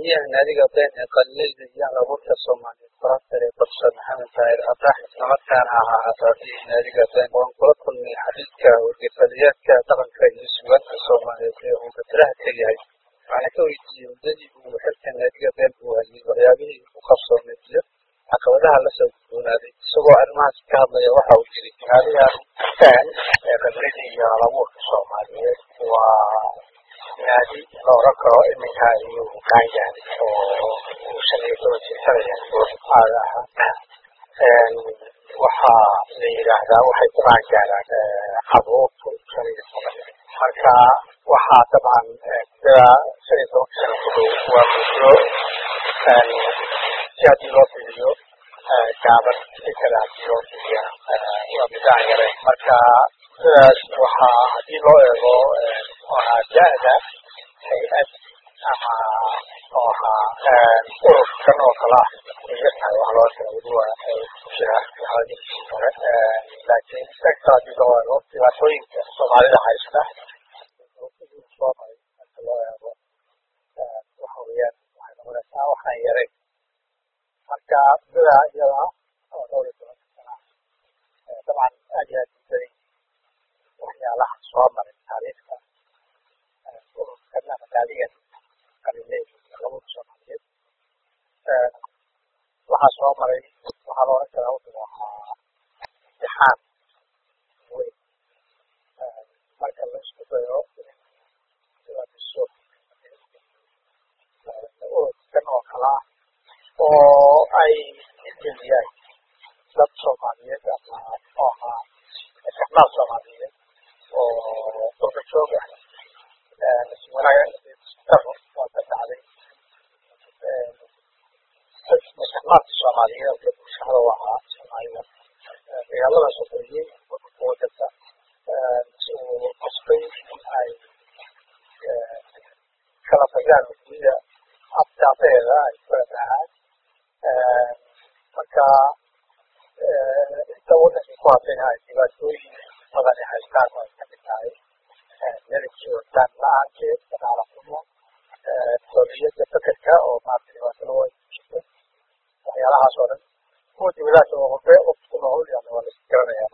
gudoomiyaha naadiga been ee qalileyda iyo halabuurka soomaaliyeed barasare profesor maxamed taahir abrax islamarkaana ahaa asaasihii naadiga been waan kula kulmay xadiidka wargefaliyaadka dhaqanka iyo sugaanka soomaaliyeed ee uu batiraha ka yahay waxaana ka weydiiyey muddadii uu xilka naadiga been uu hayay waxyaabihii u qabsoomay iyo caqabadaha lasoo gudboonaaday isagoo arrimahaas ka hadlaya waxa uu yiri naadigan been ee qalileyda iyo halabuurka soomaaliyeed waa naadi la oran karo iminka ayuu kaan yahay oo uu shan iyo toban jirsanaya aada ahaa waxaa la yidhaahdaa waxay ku qaan gaaraan qabuurtu shan iyo toban marka waxaa dabcan muddada shan iyo tobanka sano ku dhow waa muddo si haddii loo fiiriyo gaaban si kale haddii loo fiiriya waa muddo aan yarayn marka muddadaas waxaa haddii loo eego waa da-da hay-ad ama oo ahaa ururkan oo kale ah yartahay wax loo kala weli waa jira xaaladiisii hore laakiin sector haddii loo eego dhibaatooyinka soomaalida haysta soo maray marka loo eego waxa weeyaan waxay noqonaysaa waxaan yarayn marka muddada iyada oo dhowr iyo tobanka sana dabcan aad iyo aad ubadan waxyaalaha soo maray taariikhda ururkan ama naadigan qaliley labuda soomaaliyeed waxaa soo maray waxaa la oran karaa wuxuu ahaa imtixaan weyn marka la isku dayo dhiso ururkan oo kale ah oo ay geliyaan dad soomaaliyeed ama oo ahaa isticmaal soomaaliyeed oo durba joog ah wanaagdaro waa ka dhacday isticmaalka soomaaliyeed iyo bulshada u ahaa soomaalida dagaalada sokeeyey waddanka si uu qasbay in ay kala tagaan dunida abdaabeeda ay kala tahaan marka inta waddankii ku hadlayna ay dhibaatooyin badani haystaan oo ay kamid tahay meelkii wadaan la-aanteed dhaqaala xumo xorriyadda fekerka oo maarata dhibaato loo jirto waxyaalahaas oo dhan kuwa dibadaas oo horbe waqti ku nool yani waa lais garanayaa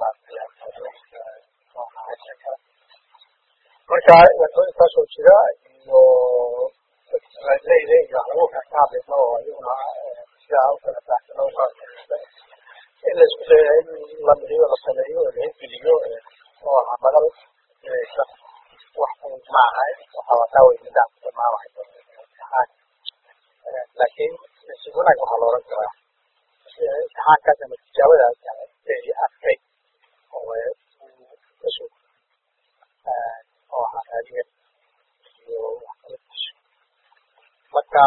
maarata marka dhibaatooyinkaas oo jira iyo leyda iyo halabuurka ka hadlaysa oo iyaguna sidaa u kala baahsan oo in la isku daya in la midiyo la sameeyo oo la hirgeliyo oo ahaa madal inaysa wax un ma aha waxa wataa wey nidaamka dhamaan waxay imtixaan laakiin si wanaag waxaa looran karaa imtixaankaas ama tijaabadaas yani adkay oo kasoo oo ahaa raadigan iyo wax kala disho marka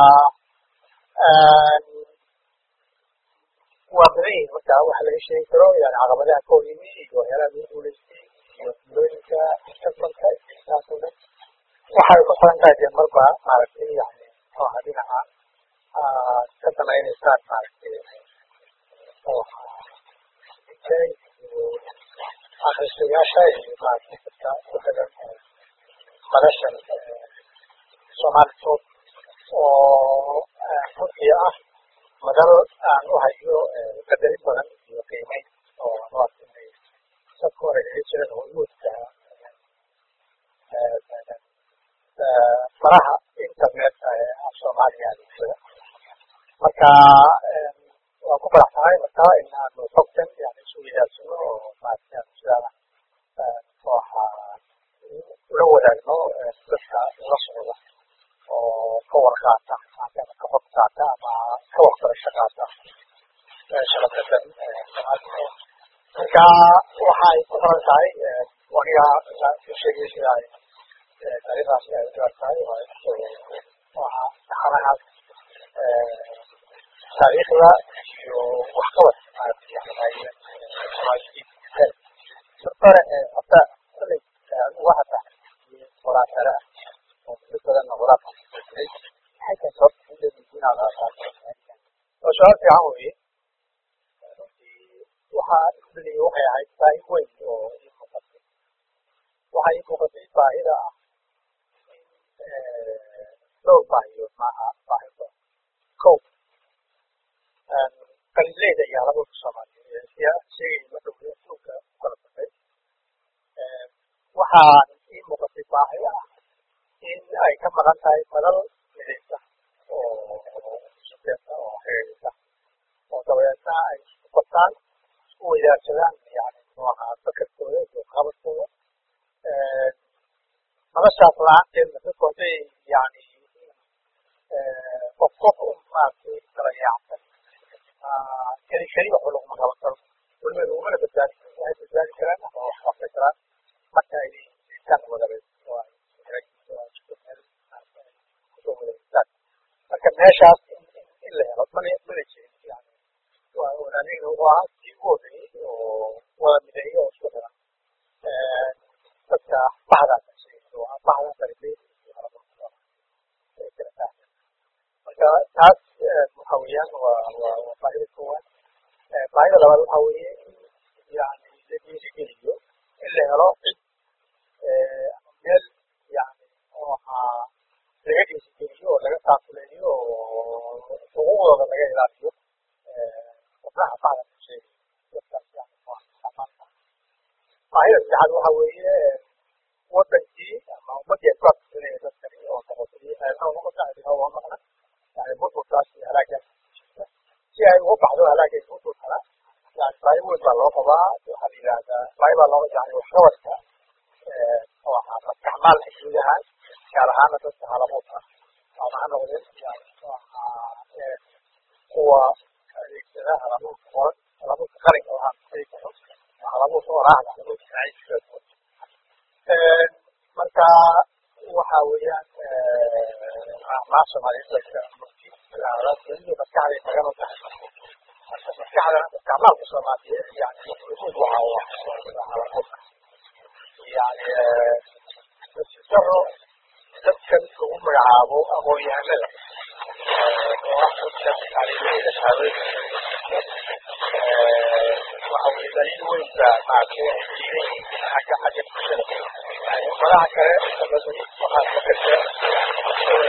waa badan yihin marka waxa laga sheegi karo yani caqabadaha ka hor yimi iyo waxyaalaha lagu guuleystay iyo guulooyinka mustaqbalka taas oo dhan waxay ku xiran tahay dee marba maaragtay yani oo aha dhinaca ka danaynaysaan maaragtay oo iyo akhristayaasha iyo maaragtay dadka ku xiran madashan soomaali sood oo runtii ah madal aan u hayo qadarin badan iyo qiimeyn oo maaragtay dadka hore ay jireen hormuudka faraha internet af soomaaliya adeegsada marka waan ku faraxsanahay marka in aanu xogtan yani isu widaarsano oo maaragtay sidaa waxa ula wadaagno dadka ula socda oo ka warqaata ama ka hor qaata ama ka waxbarasho qaata shabakadan marka waxay ku xiran tahay waniga ku sheegay sida ay taariikhdaas ay ugaar tahay waa taxanahaas taariikhda iyo waxqabad hore hadda kulay waxa tahay qoraa sare ah oo muddo badanna qoraa maxay tahay sababta inaad oo su-aal fiican weye runtii waxaa isbedeliye waxay ahayd baahi weyn oo ii muuqatay waxaa ii muuqatay baahida ah dhowr baahiyood maaha baahi badan beeraleyda iyo halabuurka soomaaliyeed siya sheegay ma dhow adduunka u kala dambeyn waxaan ii muuqatay baahi ah in ay ka maqan tahay madal midaysa oo sukeenta oo xiriirisa oo dabeedna ay isku qabtaan isku weydaarsadaan yani muxuu ahaa fakarkooda iyo qabadkooda madashaas la-aanteedna dadku hadday yani qof qof un maaragtay kala yaacsan keli keli waxba laguma qaban karo weliba lagumana badbaadi karo waxay badbaadi karaan ama wax qabsan karaan marka ay iskaan wadareed marka meeshaas in la helo mana mana jirin yani walaalihiina wuxuu ahaa kii ugu horreeyey oo wada mideeyo oo isku xiran dadka baxdaas baxda beeraleyda marka taas waxa weeyaan waa waa waa baahida koowaad baahida labaad waxa weeye in yani la dhiirigeliyo in la helo cid ama meel yani oo ahaa laga dhiirigeliyo oo laga taakuleeyo oo xuquuqdooda laga ilaaliyo xubnaha bacda bulshada dadkaas yani baahida saddexaad waxa weeye wadankii ama ummadii ay ku abtisanaya dadkani oo noqotay heerna noqota adina waa maqna yani burburkaas iyo halaagaas si ay uga baxdo halaagay burburkana yani baahi weyn baa loo qabaa waxaa la yidhahdaa baahi baa loo yani waxqabadka oo ahaa maskaxmaalka guud ahaan gaar ahaana dadka halabuurka ama ha noqdeen yani muxuu ahaa kuwa adeegsada halabuurka qoran halabuurka qalinka waxaa kusay karo halabuurka oraahda halabuurka sinaciiska marka waxa weeyaan maa soomaaliyeed dadka murti maskaxday magan u tahay marka maskaxda maskaxmaalka soomaaliyeed yani usuud waxa yani nasisaro dadkan lagu magacaabo aqoon-yahanada oo ah dadka tacliimayda shahaadooyinka waxa weye daliil weyn baa maaragtay ay jiray xagga xagga bulshada yani ummadaha kale sababay waxaa ka gasha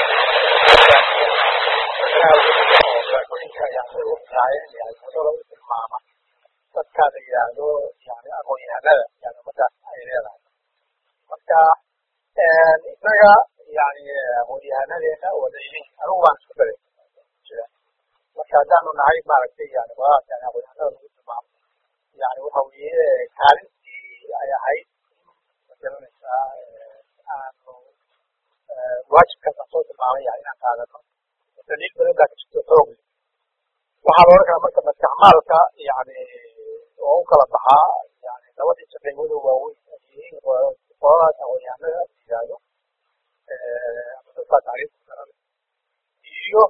raagooyinka yani u taayeen yani wadada u tilmaama dadka la yidhaahdo yani aqoon-yahanada yani ummadaas ay leedahay marka isaga yani aqoon-yahanadeena wadaylin anigu waan isku daray marka haddaanu nahay maaragtay yani wadaas yani aqoon-yahanada lagu tilmaamo yani waxa weeye kaalintii ay ahayd magaranaysaa aanu waajibkaas aan soo tilmaamay yani inaan qaadano daliil badan baa ka jirto xoog waxaa la odhan karaa marka maskaxmaalka yani oo u kala baxaa yani labadii shaqeymada waaweyn ay yihiin qoladaas aqoon-yahanada yidhaahdo ama dadkaa tacriifka garan iyo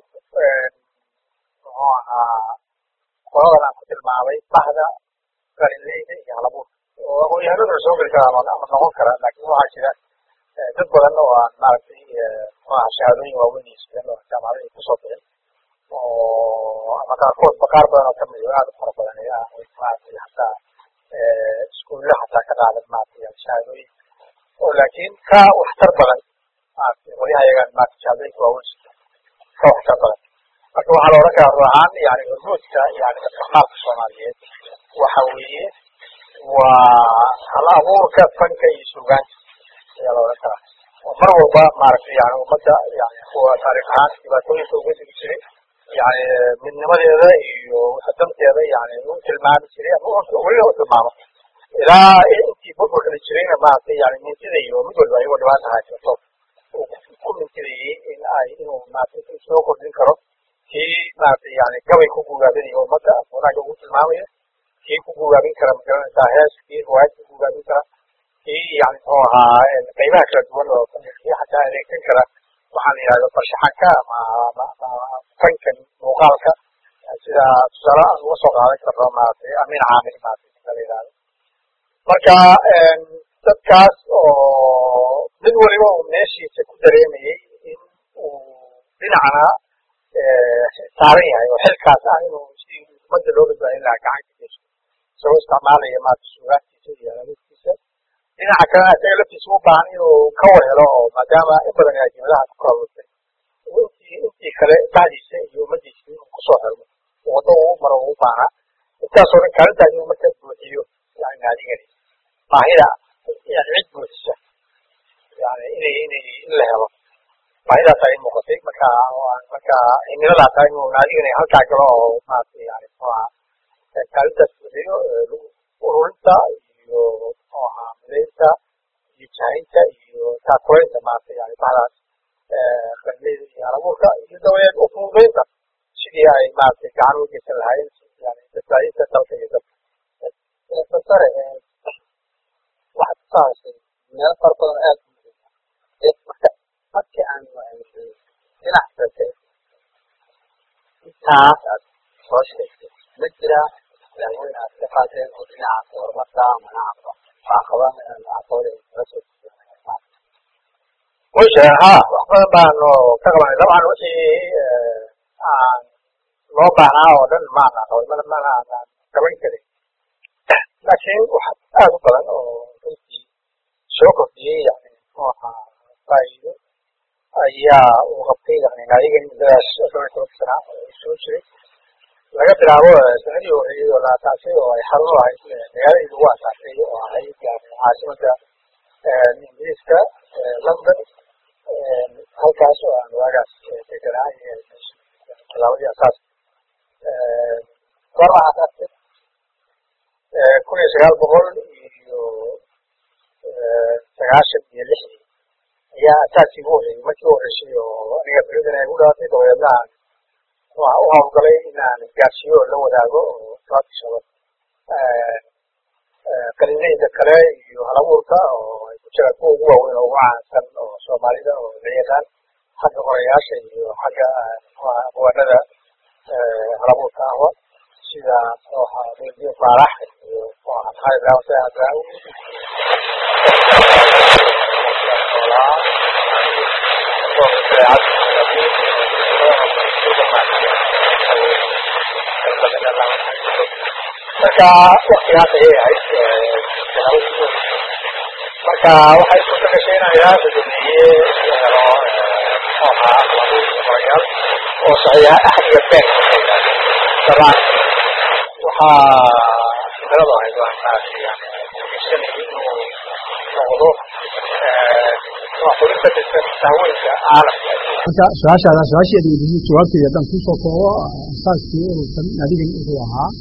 muxuu ahaa qoladan aan ku tilmaamay bahda qalinleyda iyo halabuurka oo aqoon-yahanaduna soo geli karaa ama noqon kara laakin waxaa jira dad badan oo aan maaragtay muxuaha shahaadooyin waaweyn iyo sidan oo jaamacada ay kusoo bixin oo ama qaarkoodba qaar badan oo kamid oo aad u fara badan ay ah maaragtay hataa iskuulla hataa ka qaadan maaragtay shahaadooyin oo laakiin ka waxtar badan maaragtay qolyaha iyagaan maaragtay shahaadooyinka waaweyn ka waxtar badan marka waxaa la odhan karaa ruux ahaan yani hormuudka yani maskaxmaalka soomaaliyeed waxa weeye waa hal abuurka fanka iyo sugaanta ayaa la odhan karaa oo mar walba maaragtay yani ummadda yani kuwa taariikh ahaan dhibaatooyinka uga digi jiray yani midnimadeeda iyo danteeda yani u tilmaami jiray ama weliba u tilmaamo ilaa intii burburkana jirayna maaragtay yani mintida iyo mid walba ayagoo dhibaata haysato uu ku mintidayey in ay inuu maaragtay soo kordhin karo kii maaragtay yani gabay ku gugaabinayo ummadda wanaaga ugu tilmaamayo kii ku gugaabin kara magaranaysaa hees kii riwaayad ku gugaabin kara kii yani muxuu ahaa qaybaha kala duwan oo kii xataa adeegsan kara waxaa la yidhahdo farshaxanka ama fankan muuqaalka sida tusaale aan uga soo qaadan karno maaragtay amin caamil maaragtay ninka la yidhahdo marka dadkaas oo mid waliba uu meeshiisa ku dareemayey in uu dhinacna saaran yahay oo xilkaas ah inuu si ummadda loo badbaadin lahaa gacanka geyso isagoo isticmaalaya maarata sugaantiisa iyo halabuurkiisa dhinaca kalena isaga laftiisa u baahan inuu ka war helo oo maadaama in badan ay jimadaha ku kala lurtay intii intii kale bacdiisa iyo ummadiisa inuu kusoo xirmo waddo uu maro uu baahnaa intaasoo dhan kaalintaas inuu marka buuxiyo yani naadigani baahida yani cid buuxisa yani inay inay in la helo baahidaas ay muuqatay marka marka cimiladaas ah inuu naadigani halkaa galo oo maaragtay yani muxuu ahaa kaalintaas buuxiyo ururinta iyo muxuu ahaa midaynta iyo jahaynta iyo taakulaynta maaragtay yani bahdaas qarnida iyo halabuurka iyo dabadeed ufududaynta sidii ay maaragtay gacan u geysan lahaayeen yani badbaadinta dalka iyo dadka professor waxaad ku hadashay meelo fara badan aad marka markii aan dhinac kale intaas aad soo sheegtay ma jira daaweyn aad ka qaateen oo dhinaca horumarka ama dhinaca caqabada caqabada kala soo way sheegeen ha wax badan baanu ka qabanay dabcan wixii aan loo baahnaa oo dhan maana qabay mana mana aanan qaban karin laakiin wax aad u badan oo runtii soo kordhiyey yani muxuu ahaa faa'iido ayaa uu qabtay yani naadigan muddadaas dhowr iyo tobanka sana soo jiray laga bilaabo sanadii horreeyey oo la asaasay oo ay xarun u ahayd magaaladii lagu asaasay oo ahayd yani caasimada ingiriiska london halkaas oo aan waagaas deganaa tallaabadii asaas goorma asaastay kun iyo sagaal boqol iyo sagaashan iyo lixdii ayaa asaaskii ugu horreeyey markii u horreysay oo aniga beridan ay gu dhalatay dabadeedna aan u hawlgalay inaan gaarsiiyo oo la wadaago oo sababtisaba qalinayda kale iyo halabuurka oo ay ku jiraan kuwa ugu waaweyn oo ugu caansan oo soomaalida oo la yaqaan xagga qorayaasha iyo xagga aqwaanada halabuurka ahwa sida muxuu ahaa redio faarax iyo muxuu ahaa maxamed raawse adraawi marka waktigaas ayay ahayd marka waxay suurta gashay inaan ilaa gudoomiyey helo muxuu ahaa qorayaal oo saxiixa axdiga been dabcan waxaa fikradu ahayd waan maaragtay yani isanayay inuu noqdo xulinta daaweynka caalamka marka su-aashaada su-aasheeda weydiisay jawaabteeda haddaan kusoo koobo asaaskii ururkan adigan wuxuu ahaa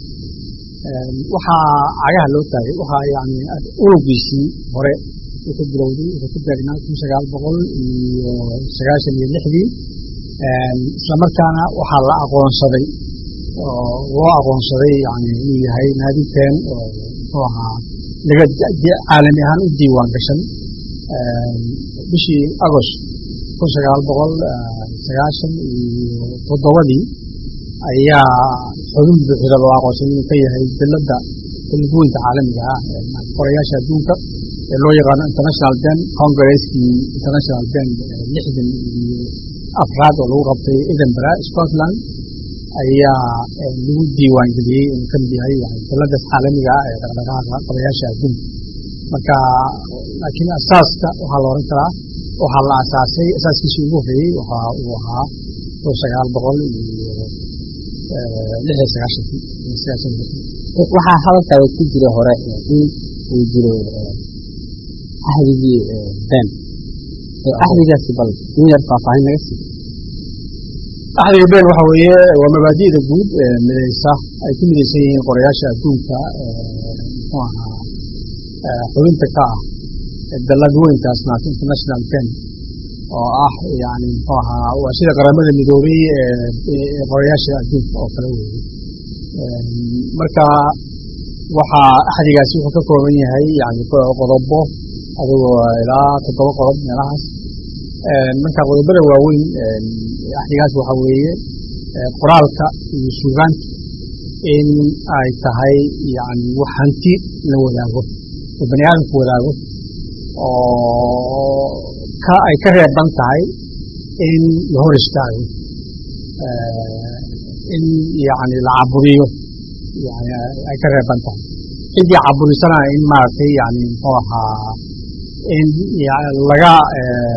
waxaa cagaha loo taagay waxaa yani ururgiisii hore wuxuu bilowday wuxuu ku beegnaa kun sagaal boqol iyo sagaashan iyo lixdii islamarkaana waxaa la aqoonsaday oo loo aqoonsaday yani inuu yahay naaditeen oo muxuu ahaa laga caalami ahaan u diiwaan gashan bishii agost kun sagaal boqol sagaashan iyo toddobadii ayaa xubin buuxda loo aqoonsaday inuu ka yahay bilada kulguweynta caalamiga ah qorayaasha adduunka ee loo yaqaano international ben congresskii international ben lixdan iyo afraad oo lagu qabtay edinburgh scotland ayaa lagu diiwaan geliyey inuu kamid yahay biladaas caalamiga ah ee dhaqdhaqaaqa qorayaasha adduunka marka laakiin asaaska waxaa la oran karaa waxaa la asaasay asaaskiisii ugu horreeyey waxa uu ahaa kun sagaal boqol iyo lix iyo sagaashankii waxaa hadalkaada ku jira hore in uu jiro axdigii ben axdigaasi bal in yar faahfaahin naga sii axdiga ben waxa weeye waa mabaadi'da guud ee midaysa ay ku midaysan yihiin qorayaasha adduunka muxuu ahaa xubinta ka ah dalad weynkaas naas international ben oo ah yani muxuu ahaa waa sida qaramada midoobay ee qorayaasha adduunka oo kale weeye marka waxaa axdigaasi wuxuu ka kooban yahay yani qodobo adigoo ilaa toddoba qodob meelahaas marka qodobada waaweyn axdigaas waxa weeye qoraalka iyo suugaantu in ay tahay yani wax hanti la wadaago oo bani aadamku wadaago oo ka ay ka reeban tahay in la hor istaago in yani la caburiyo yani ay ka reeban tahay ciddii caburisana in maaragtay yani muxuu ahaa in laga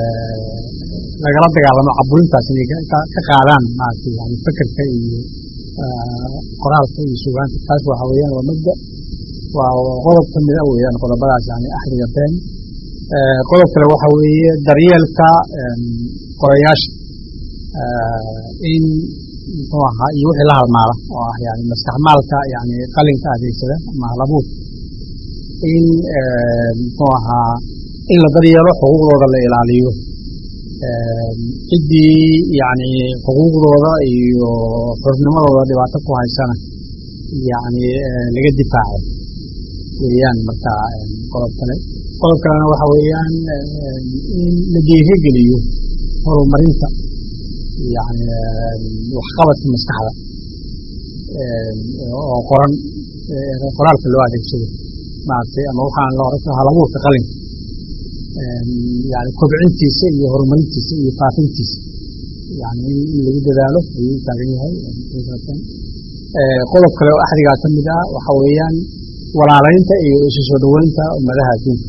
lagala dagaalamo caburintaas inay ka qaadaan maaragtay yani fekerka iyo qoraalka iyo sugaanta taas waxa weeyaan waa mabda waa qodob ka mid a weeyaan qodobadaas yani axdiga been qodob kale waxa weeye daryeelka qorayaasha in muxuu ahaa iyo wixii la halmaala oo ah yani maskaxmaalka yani qalinka adeegsada ama halabuur in muxuu ahaa in la daryeelo xuquuqdooda la ilaaliyo ciddii yani xuquuqdooda iyo xurnimadooda dhibaato ku haysana yani laga difaaco weeyaan marka qodob kale qodob kalena waxa weeyaan in la dhiirigeliyo horumarinta yani waxqabadka maskaxda oo qoran qoraalka loo adeegsado maaragtay ama waxaan la oran kara halabuurka qalinka yani kobcintiisa iyo horumarintiisa iyo faafintiisa yani in lagu dadaalo ayuu taagan yahay qodob kale oo axdigaa ka mid ah waxa weeyaan walaalaynta iyo isu soo dhoweynta ummadaha adduunka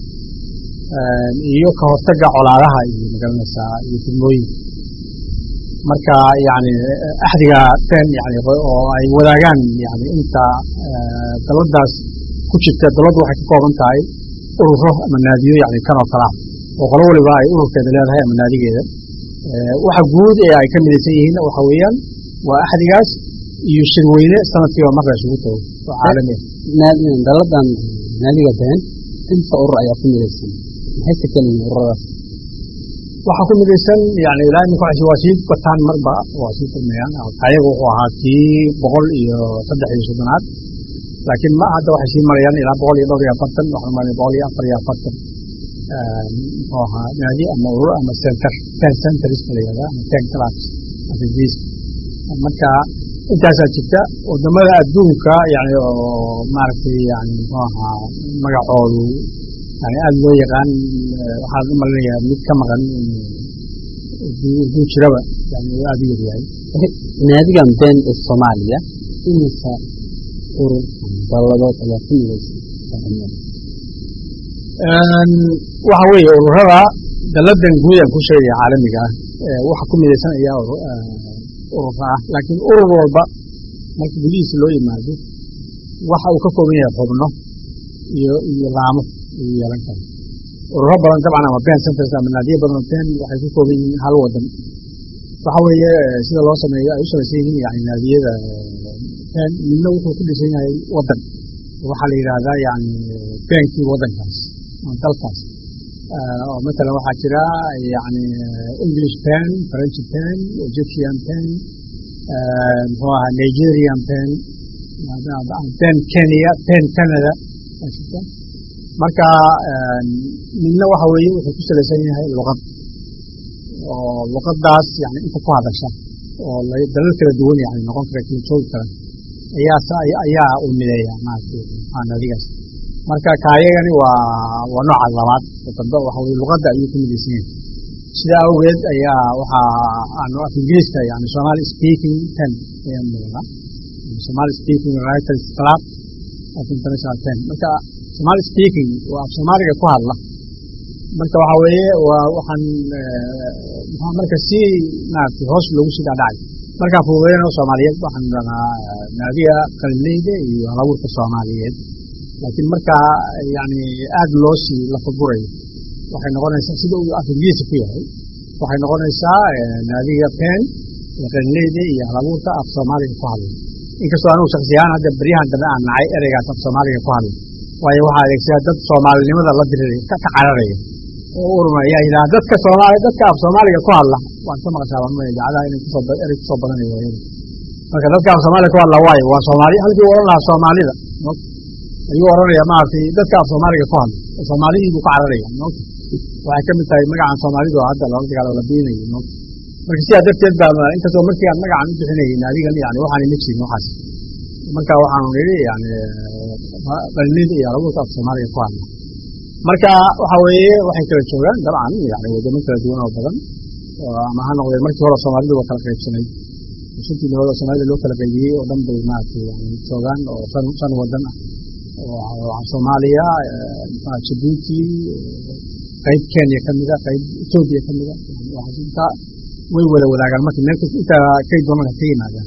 iyo ka hortaga colaadaha iyo magaranaysaa iyo fidmooyinka marka yani axdiga ten yani oo ay wadaagaan yani inta daladaas ku jirta daladu waxay ka kooban tahay ururo ama naadiyo yani kan oo kale ah oo qolo waliba ay ururkeeda leedahay ama naadigeeda waxa guud ee ay ka midaysan yihiin waxa weeyaan waa axdigaas iyo shirweyne sanadkiiba marka isugu tago oo caalami ah daladan naadiga been inta urur ayaa ku midaysan maxayse keliyiin ururadaas waxaa ku midaysan yani ilaa imika waa sii bataan marba waa sii kulmayaan ayaga wuxuu ahaa kii boqol iyo saddex iyo soddonaad laakiin ma hadda waxay sii marayaan ilaa boqol iyo dhowr iyo afartan waxaan maray boqol iyo afar iyo afartan muxuu ahaa naadi ama urur ama center ten centers la yihahda ama ten clubs afis marka intaasaa jirta wadamada adduunka yani oo maaragtay yani muxuu ahaa magacoodu yani aada loo yaqaan waxaan u malinayaa mid ka maqan inuu jiraba yani aada u yaryahay naadigan been ee soomaaliya imisa urur dalladood ayaa ku midaysan waxa weeye ururada daladan guud aan ku sheegaya caalamiga ah waxa ku midaysan ayaa ururka ah laakiin urur walba marka gudihiisa loo yimaado waxa uu ka kooban yahay xubno iyo iyo laamo ayuu yeelan kara ururo badan dabcan ama ben centers ama naadiyo badan oo ben waxay ku kooban yihiin hal wadan waxa weeye sida loo sameeyo ay u samaysan yihiin yani naadiyada ben midna wuxuu ku dhisan yahay wadan waxaa la yidhaahdaa yani benkii wadankaas ama dalkaas oo matalan waxaa jira yani english pen french pen egyptian pen muxuu ahaa nigerian pen pen kenya pen canada marka midna waxa weeye wuxuu ku salaysan yahay luqad oo luqadaas yani inta ku hadasha oo dalal kala duwan yani noqon kara kala joogi kara ayaa ayaa u mideeya maaragtay naadigaas marka kaayagani waa waa nooca labaad oo dambe waxa weye luqadda ayuu ku midaysan yahay sidaa awgeed ayaa waxaa aanu af ingiriiska yani somali speaking ten ayaa muuqda somali speaking writers club of international ten marka somali speaking waa af soomaaliga ku hadla marka waxa weeye waa waxaan maxaa marka si maaragtay hoos loogu sii dhaadhacay markaa fududeynoo soomaaliyeed waxaan dhahnaa naadiga qalinleyda iyo halabuurka soomaaliyeed laakiin markaa yani aada loo sii lafagurayo waxay noqonaysaa sida uu af ingiriisi ku yahay waxay noqonaysaa naadiga pen qalinleyda iyo halabuurka af soomaaliga ku hadlay inkastoo anugu shaksiyahaan hadda beryahan dambe aan nacay ereygaas af soomaaliga ku hadlay waayo waxaa adeegsadaa dad soomaalinimada la diriraya ka cararaya oo urma ayaa yidhaha dadka soomaali dadka af soomaaliga ku hadla waan ka maqashaa baan maya idaacadaha inay kusoo erey kusoo badanayo waayada marka dadka af soomaaliga ku hadla waayo waa soomaali halkii u odhan lahaa soomaalida ayuu odhanaya maaragtay dadka af soomaaliga ku hadla soomaalidii buu ka cararaya moogta waxay ka mid tahay magacan soomaalidu hadda lala dagaalo la biinayo moogta marka sidaa darteed baa inkastoo markii aan magacan u bixinayay adigan yani waxaan ima jirin waxaas marka waxaanu nidhi yani qalinida iyo halabuurka af soomaaliga ku hadla marka waxa weeye waxay kala joogaan dabcan yani wadamo kala duwan oo badan ama ha noqdee markii hore soomaalidu waa kala qaybsanayd shantii meelood oo soomaalida loo kala qaybiyey oo dhan bay maaragtay yani joogaan oo shan shan wadan ah oo soomaaliya jabuuti qayb kenya ka mida qayb etoobiya ka mida inta way wada wadaagaan marka meel kasta intaa kay doonaan ka yimaadaan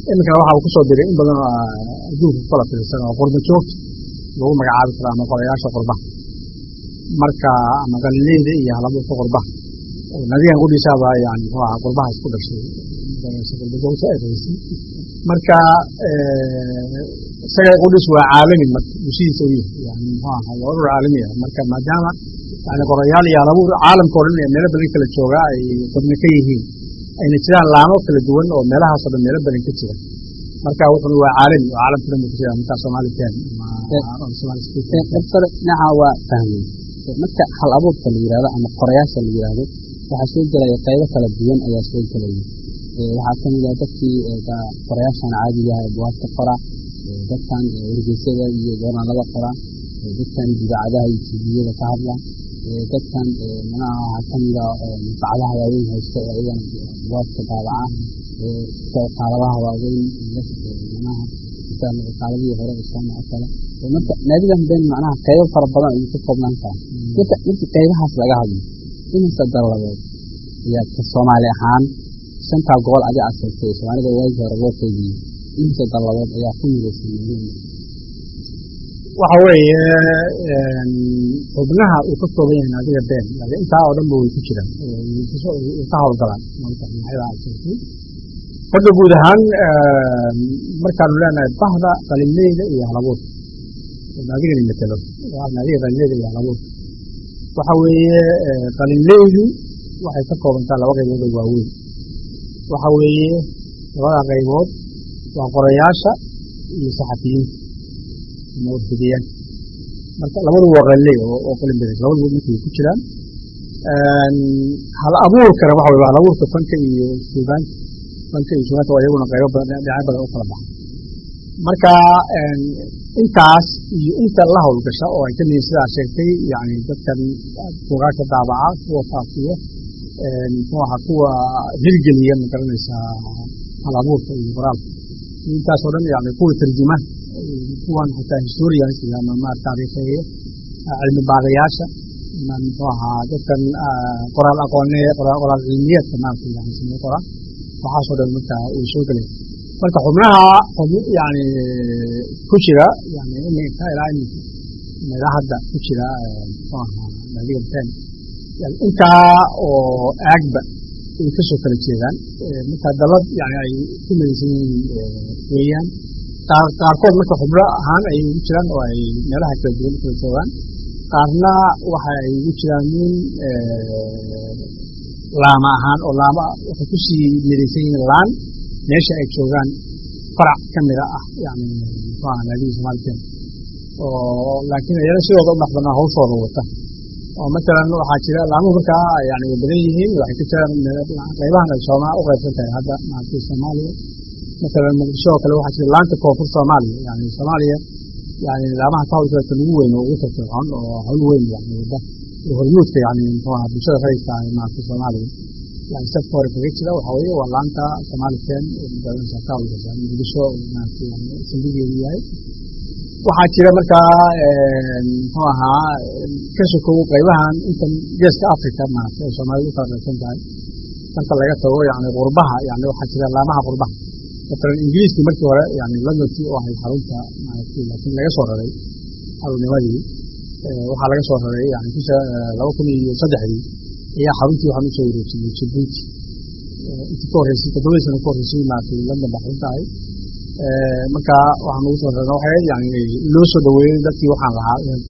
iminkana waxa uu kusoo diray in badan oo adduunka ku kala fiirsan oo qurba joogta lagu magacaabi karo ama qorayaasha qurbaha marka ama qalileyda iyo halabuurka qurbaha nadigan qudhiisaaba yani muxuu ahaa qurbaha isku dhashay qurba joogta ay raysay marka isaga qudhiis waa caalami marka bulshadiisa u yahay yani muxuu ahaa waa urur caalami ah marka maadaama yani qorayaal iyo halabuur caalamka o dhan ee meelo badan kala jooga ay xubno ka yihiin ayna jiraan laamo kala duwan oo meelahaasoo dhan meelo badan ka jira marka wuxuna waa caalami oo caalamka dhan buu ku jira marka somali ten dabtare dhinaca waa fahmay marka hal abuurka la yihahdo ama qorayaasha la yihahdo waxaa soo gelaya qaybo kala duwan ayaa soo gelaya waxaa kamid ah dadkii qorayaashan caadiga ah ee buwaagta qora dadkan wargeysyada iyo joornaalada qora dadkan idaacadaha iyo tviyada ka hadla dadkan manaha waxaa kamid a manfacadaha waaweyn haysta oo iyagana buwaagta daabaca qaaladaha waaweyn manaha qaaladihii hore islaama oo kale marka naadigan ben macnaha qaybo fara badan ayuu ka koobnaan karaa marka markii qaybahaas laga hadlo imise dalladood ayaa ka soomaali ahaan shantaa gobol adi aad sheegtay soomaalida waagii hore loo qeybiye imise dalladood ayaa ku midaysan naadigan waxa weeye xubnaha uu ka kooban yahay naadiga been intaa oo dhan ba way ku jiraan way ka howlgalaan magacyada aad sheegtay horta guud ahaan markaanu leenahay bahda qalinleyda iyo halabuurka naadigani matelo naadiga qalinleyda iyo halabuurka waxa weeye qalinleydu waxay ka koobantaa laba qaybood oo waaweyn waxa weeye labada qaybood waa qorayaasha iyo saxafiyiinta ama warfidiyaan marka labadu waa qalinley oo qalin beres labadu markay ku jiraan hal abuurkana waxa weye hal abuurka fanka iyo suugaanta fanka iyo suugaanta waa iyaguna qaybo badan dhinacyo badan u kala baxa marka intaas iyo inta la howlgasha oo ay ka mihin sidaa sheegtay yani dadkan buugaagta daabaca kuwa faafiya muxuu ahaa kuwa hirgeliya ma garanaysaa hal abuurka iyo qoraalka intaasoo dhan yani kuwa tarjuma kuwan xataa historians ama ma taariikheeye cilmi baadayaasha muxuu ahaa dadkan qoraal aqoone qoraal cilmiyeedka maarata yani samee qoraan waxaasoo dhan marka uu soo gelay marka xubnaha yani ku jira yani iminka ilaa iminka ilaa hadda ku jira muxuu ahaa naadiga ben yani intaa oo aagba ay kasoo kala jeedaan marka dalad yani ay ku midaysan yihiin weeyaan qaarkood marka xubno ahaan ayay ugu jiraan oo ay meelaha kala duwan kala joogaan qaarna waxa ay ugu jiraan nin laama ahaan oo laama waxay kusii midaysan yihiin laan meesha ay joogaan farac ka mida ah yani muxuu aha naadihii somaaliken oo laakiin iyana sidooda u dhaqbanaa hawshooda wata oo matalan waxaa jira laamuhu markaa yani way badan yihiin waxay ka jiraan qaybahan ay sooma u qaybsan tahay hadda maaragtay soomaaliya matalan muqdisho oo kale waxaa jira laanta koonfur soomaaliya yani soomaaliya yani laamaha ka hawlgalka ugu weyn oo ugu firfircoon oo hawl weyn yani wada hormuudka yani muxuu aha bulshada rayidka ah maaragtay soomaaliya yani safka hore kaga jira waxa weeye waa laanta somaliken magaranaysa ka hawlgasha muqdisho maaragtay yani saldhigeedu yahay waxaa jira markaa muxuu ahaa ka sokow qaybahan intan geeska africa maarata ay soomaalida u kala qaybsan tahay marka laga tago yani qurbaha yani waxaa jira laamaha qurbaha matalan ingiriiskii markii hore yani londontii oo ahayd xarunta maaragtay laakiin laga soo raray xarunnimadii waxaa laga soo raray yani bisha laba kun iyo saddexdii ayaa xaruntii waxaan usoo wareejiyey jibuuti intii ka horreysay toddobadii sana ka horreysay maaragtay london baa xarunta ahayd marka waxaan ugu soo rarna waxay yani loo soo dhaweeyey dadkii waxaan lahaa